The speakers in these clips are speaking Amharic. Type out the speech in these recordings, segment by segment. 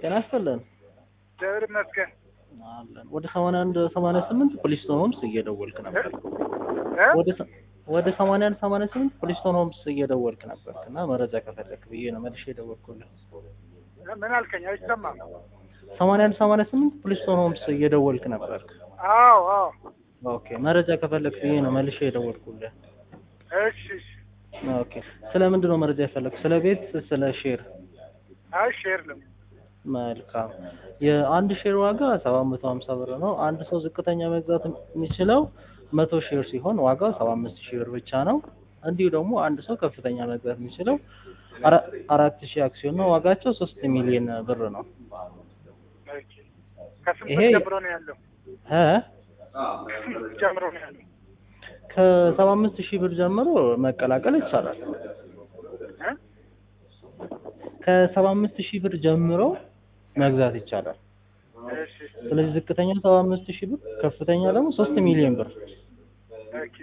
ጤና ይስጥልን እግዚአብሔር ይመስገን። አለን። ወደ ሰማንያ አንድ ሰማንያ ስምንት ፖሊስቶን ሆምስ እየደወልክ ነበር። እ? ወደ ሰ- ወደ ሰማንያ አንድ ሰማንያ ስምንት ፖሊስቶን ሆምስ እየደወልክ ነበር እና መረጃ ከፈለክ ብዬ ነው መልሼ የደወልኩልህ። ምን አልከኝ? አይሰማም። ሰማንያ አንድ ሰማንያ ስምንት ፖሊስቶን ሆምስ እየደወልክ ነበር። አዎ አዎ። ኦኬ መረጃ ከፈለክ ብዬ ነው መልሼ የደወልኩልህ። እሺ እሺ። ኦኬ ስለ ምንድን ነው መረጃ የፈለክ? ስለ ቤት፣ ስለ ሼር? አይ ሼር ነው። መልካም የአንድ ሼር ዋጋ ሰባት መቶ ሀምሳ ብር ነው። አንድ ሰው ዝቅተኛ መግዛት የሚችለው መቶ ሼር ሲሆን ዋጋው ሰባ አምስት ሺህ ብር ብቻ ነው። እንዲሁ ደግሞ አንድ ሰው ከፍተኛ መግዛት የሚችለው አራ- አራት ሺህ አክሲዮን ነው። ዋጋቸው ሶስት ሚሊዮን ብር ነው። ኦኬ። ከስንት ይሄ- ጀምሮ ነው ያለው? እ ከስንት ጀምሮ ነው ያለው? ከሰባ አምስት ሺህ ብር ጀምሮ መቀላቀል ይቻላል። እ? ከሰባ አምስት ሺህ ብር ጀምሮ መግዛት ይቻላል። እሺ። ስለዚህ ዝቅተኛ ሰባ አምስት ሺህ ብር፣ ከፍተኛ ደግሞ ሶስት ሚሊዮን ብር ኦኬ።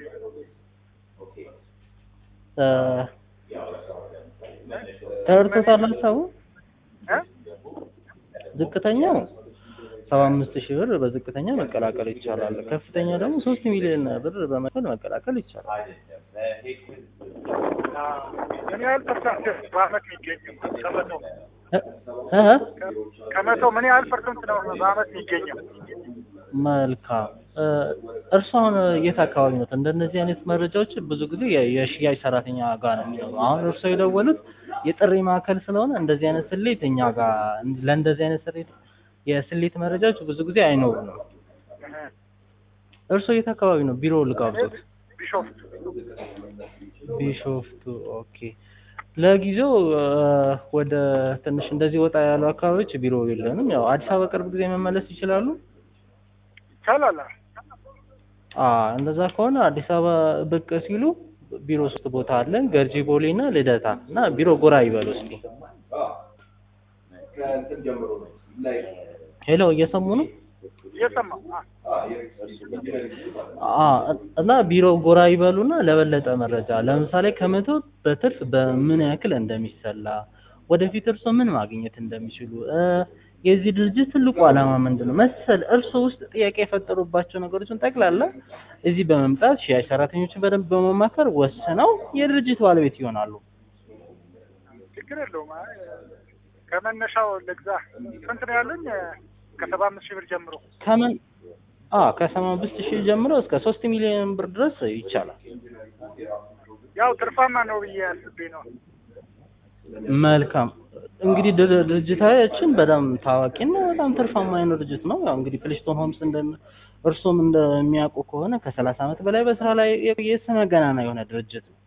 እ ተረድቶታል ሀሳቡ? እ? ዝቅተኛው ሰባ አምስት ሺህ ብር በዝቅተኛ መቀላቀል ይቻላል። ከፍተኛ ደግሞ ሶስት ሚሊዮን ብር በመክፈል መቀላቀል ይቻላል። አዎ። ምን ያህል ፐርሰንት በአመት የሚገኘው? ከመቶ እ- እ- ከመቶ ምን ያህል ፐርሰንት ነው በአመት የሚገኘው? መልካም እ፣ እርስዎ አሁን የት አካባቢ ነው? እንደነዚህ አይነት መረጃዎች ብዙ ጊዜ የ- የሽያጭ ሰራተኛ ጋር ነው የሚኖሩ። አሁን እርስዎ የደወሉት የጥሪ ማዕከል ስለሆነ እንደዚህ አይነት ስሌት እኛ ጋር ለእንደዚህ አይነት ስሌት የስሌት መረጃዎች ብዙ ጊዜ አይኖሩንም። እ። እርስዎ የት አካባቢ ነው? ቢሮ ልጋብዞት። ቢሾፍቱ። ቢሾፍቱ ኦኬ። ለጊዜው እ፣ ወደ ትንሽ እንደዚህ ወጣ ያሉ አካባቢዎች ቢሮ የለንም። ያው አዲስ አበባ ቅርብ ጊዜ መመለስ ይችላሉ። ይቻላል። አ እንደዛ ከሆነ አዲስ አበባ ብቅ ሲሉ ቢሮ ሶስት ቦታ አለን፣ ገርጂ ቦሌ እና ልደታ እና ቢሮ ጎራ ይበሉ እስኪ። ሄሎ እየሰሙ ነው? እየሰማሁ። አ፣ አ እና ቢሮ ጎራ ይበሉና ለበለጠ መረጃ ለምሳሌ ከመቶ በትርፍ በምን ያክል እንደሚሰላ ወደፊት እርሶ ምን ማግኘት እንደሚችሉ እ የዚህ ድርጅት ትልቁ ዓላማ ምንድን ነው መሰል እርሶ ውስጥ ጥያቄ የፈጠሩባቸው ነገሮችን ጠቅላላ እዚህ በመምጣት ሽያጭ ሰራተኞችን በደንብ በመማከር ወስነው የድርጅት ባለቤት ይሆናሉ። ችግር የለውም። አይ፣ ከመነሻው ልግዛ። ስንት ነው ያለኝ? ከሰባ አምስት ሺህ ብር ጀምሮ። ከምን አ ከሰባ አምስት ሺህ ጀምሮ እስከ ሶስት ሚሊዮን ብር ድረስ ይቻላል። ያው ትርፋማ ነው ብዬ አስቤ ነው። መልካም እንግዲህ ድር- ድርጅታችን በጣም ታዋቂና በጣም ትርፋማ የሆነ ድርጅት ነው። ያው እንግዲህ ፕሊስቶን ሆምስ እንደ እርሶም እንደሚያውቁ ከሆነ ከሰላሳ ዓመት በላይ በስራ ላይ የቆየ ስመ ገናና የሆነ ድርጅት ነው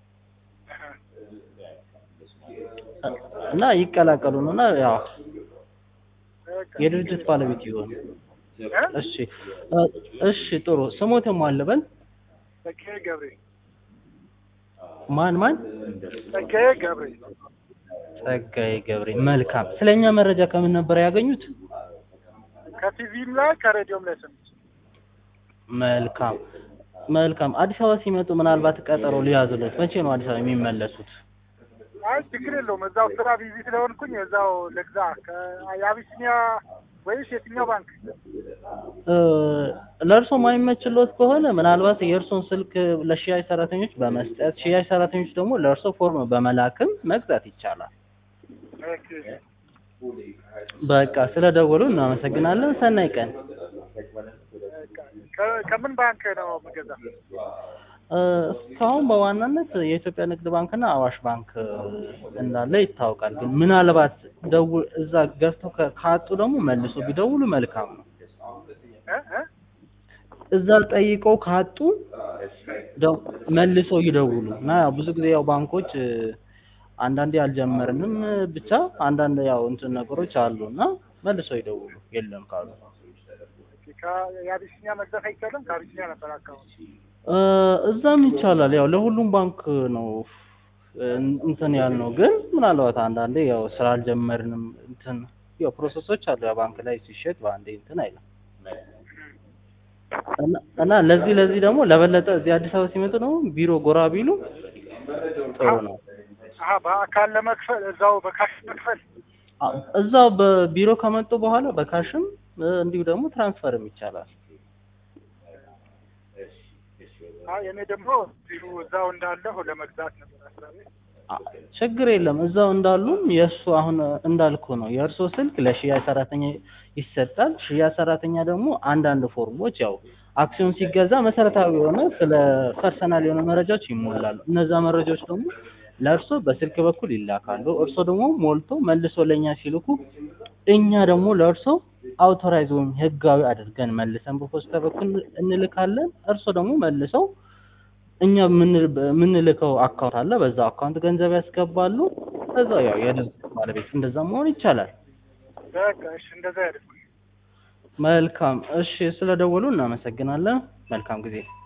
እና ይቀላቀሉን እና ያው በቃ። የድርጅት ባለቤት ይሆኑ። እ? እሺ እ፣ እሺ ጥሩ ስሞት የሟልበል ጸጋዬ ገብሬ። ማን ማን? ጸጋዬ ገብሬ። ጸጋዬ ገብሬ። መልካም ስለኛ መረጃ ከምን ነበር ያገኙት? ከቲቪም ላይ ከሬዲዮም ላይ ሰምቼ። መልካም መልካም። አዲስ አበባ ሲመጡ ምናልባት ቀጠሮ ሊያዙለት መቼ ነው አዲስ አበባ የሚመለሱት? አይ ችግር የለውም። እዛው ስራ ቢዚ ስለሆንኩኝ እዛው ልግዛ። ከአቢሲኒያ ወይስ የትኛው ባንክ? እ፣ ለእርሶ ማይመችሎት ከሆነ ምናልባት የእርሶን ስልክ ለሽያጭ ሰራተኞች በመስጠት ሽያጭ ሰራተኞች ደግሞ ለእርሶ ፎርም በመላክም መግዛት ይቻላል። ኦኬ። በቃ ስለደወሉ እናመሰግናለን። ሰናይ ቀን። በቃ። ከ- ከምን ባንክ ነው የምገዛ? እ፣ እስካሁን በዋናነት የኢትዮጵያ ንግድ ባንክና አዋሽ ባንክ እ፣ እንዳለ ይታወቃል። ግን ምናልባት ደው እዛ ገዝተው ከ- ካጡ ደግሞ መልሶ ቢደውሉ መልካም ነው። እ? እ? እዛ ጠይቀው ካጡ ደው መልሰው ይደውሉ እና ያው ብዙ ጊዜ ያው ባንኮች እ፣ አንዳንዴ አልጀመርንም እ፣ ብቻ አንዳንድ ያው እንትን ነገሮች አሉ እና መልሰው ይደውሉ የለም ካሉ ኦኬ። ከ- የአቢሲኒያ መግዛት አይቻልም? ከአቢሲኒያ ነበር አካባቢ። እ፣ እዛም ይቻላል። ያው ለሁሉም ባንክ ነው እ፣ እንትን ያልነው ግን ምናልባት አንዳንዴ ያው ስራ አልጀመርንም እንትን ያው ፕሮሰሶች አሉ። ያው ባንክ ላይ ሲሸጥ በአንዴ እንትን አይልም እና- እና ለዚህ ለዚህ ደግሞ ለበለጠ እዚህ አዲስ አበባ ሲመጡ ደግሞ ቢሮ ጎራ ቢሉ ጥሩ ነው። አሀ በአካል ለመክፈል እዛው በካሽ መክፈል አ- እዛው በቢሮ ከመጡ በኋላ በካሽም እ፣ እንዲሁ ደግሞ ትራንስፈርም ይቻላል። አይ እኔ ደግሞ እዚሁ እዛው እንዳለሁ ለመግዛት ነበር ሀሳቤ። አ- ችግር የለም እዛው እንዳሉም የእሱ አሁን እንዳልኩ ነው የእርሶ ስልክ ለሽያጭ ሰራተኛ ይሰጣል። ሽያጭ ሰራተኛ ደግሞ አንዳንድ ፎርሞች ያው አክሲዮን ሲገዛ መሰረታዊ የሆነ ስለ ፐርሰናል የሆነ መረጃዎች ይሞላሉ። እነዛ መረጃዎች ደግሞ ለእርሶ በስልክ በኩል ይላካሉ። እርሶ ደግሞ ሞልቶ መልሶ ለእኛ ሲልኩ እኛ ደግሞ ለእርሶ አውቶራይዝ ወይም ህጋዊ አድርገን መልሰን በፖስታ በኩል እንልካለን። እርሶ ደግሞ መልሰው እኛ የምን- የምንልከው አካውንት አለ። በዛ አካውንት ገንዘብ ያስገባሉ። ከዛ ያው የድርጅት ባለቤት እንደዛ መሆን ይቻላል። በቃ እሺ እንደዛ ያደርጉ። መልካም እሺ፣ ስለደወሉ እናመሰግናለን። መልካም ጊዜ